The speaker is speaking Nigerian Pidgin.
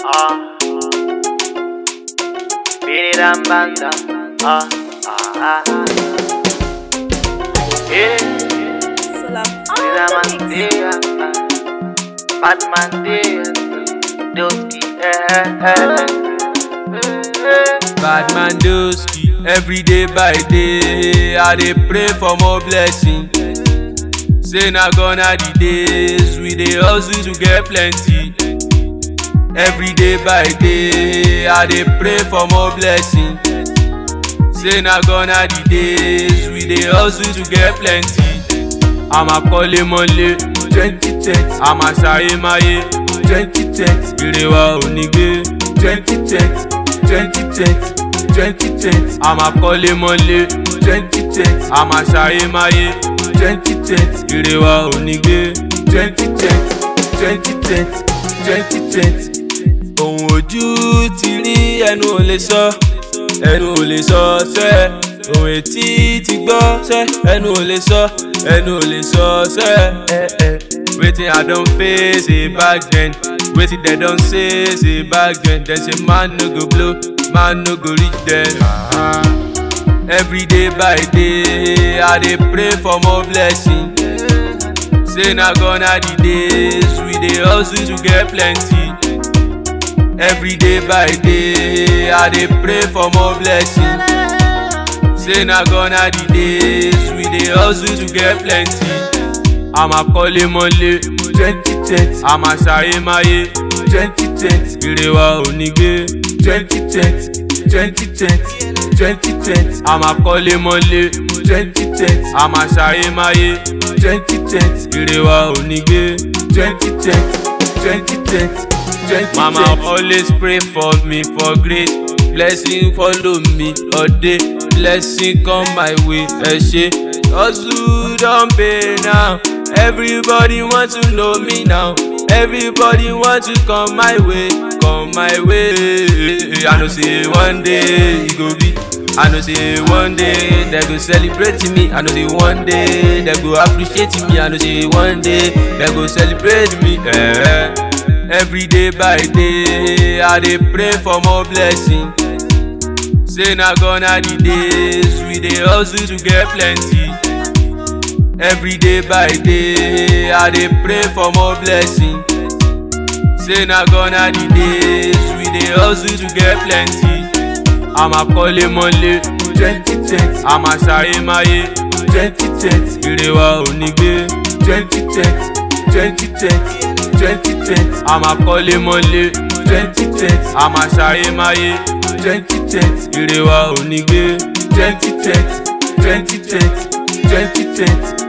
Ah. Biriram banda. Ah. Ah. ah. Yeah. Biriram dia. Batman dia. Doski. Eh. Eh. Bad man doski, every day by day, I dey pray for more blessing. Say na gonna the days we dey hustle to get plenty. Every day by day, I dey pray for more blessing. Say na gonna the days we dey hustle to get plenty. Àmà kọ́lé mọ́lé twenty ten àmà ṣayé máyé twenty ten ire wa ò ní gbé twenty ten twenty ten twenty ten àmà kọ́lé mọ́lé twenty ten àmà ṣayé máyé twenty ten ire wa ò ní gbé twenty ten twenty ten twenty ten ohun ojú ti rí ẹnu ò lè sọ ẹnu ò lè sọ sẹ́ ohun etí ti gbọ́ sẹ́ ẹnu ò lè sọ ẹnu ò lè sọ sẹ́ ẹ ẹ wetin i don face say back then wetin dem don say say back then dem say man no go blow man no go reach there. Ah. every day by day i dey pray for more blessing say na gonna the days we dey hustle to get plenty. Every day by day, I dey pray for more blessing. Say na gonna the days we dey hustle to get plenty. Àmà kọ́lé mọ́lé twenty ten, àmà ṣayé máyé twenty ten, ire wa ò ní gbé twenty ten, twenty ten, twenty ten, àmà kọ́lé mọ́lé twenty ten, àmà ṣayé máyé twenty ten, ire wa ò ní gbé twenty ten, twenty ten. Mama always pray for me for grace. Blessing follow me all day. Blessing come my way. Ẹ ṣe hustle don pay now. Everybody want to know me now. Everybody want to come my way. Come my way. I know say one day e go be. I know say one day they go celebrate me. I know say one day they go appreciate me. I know say one day they go celebrate me. Eh. Every day by day, I dey pray for more blessing. Say na gonna the days we dey hustle to get plenty. Every day by day, I dey pray for more blessing. Say na gonna the days we dey hustle to get plenty. Àmà kọ́lé mọ́lé twenty ten, àmà ṣayé máyé twenty ten, ire wa ò ní gbé twenty ten, twenty ten twenty ten àmà kọ́lé mọ́lé twenty ten àmà ṣayé máyé twenty ten ire wa ò ní gbé twenty ten twenty ten twenty ten